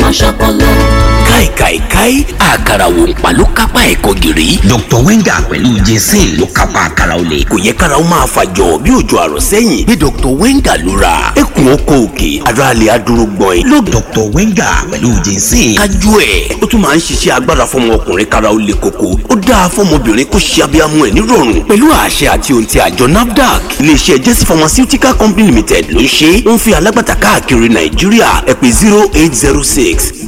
máa ṣọpọlọ. káìkàìkàì àkàrà wò ń pa ló kápá ẹ̀kọ́ gìrì. Dr. Wenger pẹ̀lú jason ló kápá àkàrà olè. kò yẹ kára ó máa fàjọ bí òjò àrọ̀ sẹ́yìn bí Dr. Wenger ló ra ẹkùn ọkọ̀ òkè ara lè adúró gbọ̀n ẹ̀. ló Dr. Wenger pẹ̀lú jason. kájú ẹ̀ ó tún máa ń ṣiṣẹ́ agbára fọmọ ọkùnrin kára ó le koko ó dáa fọmọbìnrin kó ṣe abiyamọ ẹ̀ nírọ̀rùn pẹ̀lú àṣẹ àti ohun ti àjọ NAFDAC iléeṣẹ́ Jesse Pharmaceutical Company Limited ló ń ṣe ó ń fi alágbàtà káàkiri Nàìjíríà ẹ pè zero eight zero six